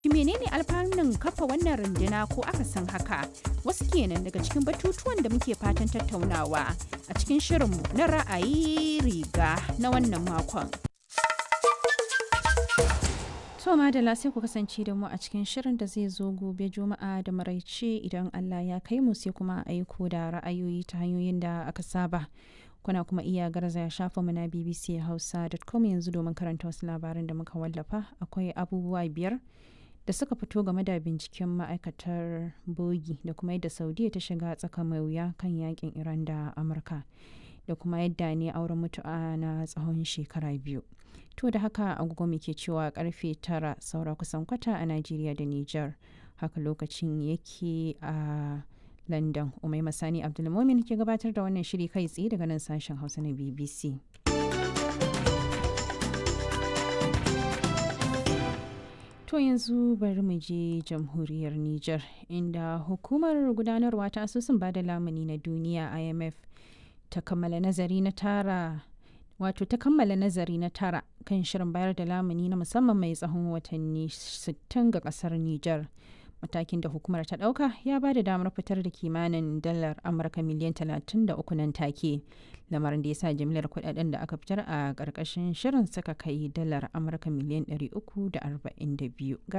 menene alfanun kafa wannan runduna ko aka san haka wasu kenan daga cikin batutuwan da muke fatan tattaunawa a cikin shirinmu na ra'ayi riga na wannan makon. To madalla sai ku kasance da mu a cikin shirin da zai zo gobe juma'a da maraice idan Allah ya kai mu sai kuma aiko da ra'ayoyi ta hanyoyin da aka saba. Kuna kuma iya garzaya shafa mu na BBC Hausa.com yanzu domin karanta wasu labaran da muka wallafa akwai abubuwa biyar da suka fito game da binciken ma'aikatar bogi da kuma yadda Saudiya ta shiga tsaka mai wuya kan yakin Iran da Amurka da kuma yadda ne auren mutu'a na tsawon shekara biyu. To da haka agogo muke cewa karfe tara saura kusan kwata a Najeriya da Nijar. Haka lokacin yake a London. Umai Masani Abdulmumin ke gabatar da wannan shiri kai tsaye daga nan sashen Hausa na BBC. To yanzu bari mu je jamhuriyar Nijar inda hukumar gudanarwa ta asusun bada lamuni na duniya IMF ta kammala nazari na tara wato ta kammala nazari na tara kan shirin bayar da lamuni na musamman mai tsawon watanni 60 ga kasar Nijar. Matakin da hukumar ta ɗauka ya ba da damar fitar da kimanin dalar Amurka miliyan 33 nan take. Lamarin da ya sa jimlar kudaden da aka fitar a ƙarƙashin shirin suka kai dalar Amurka miliyan 342.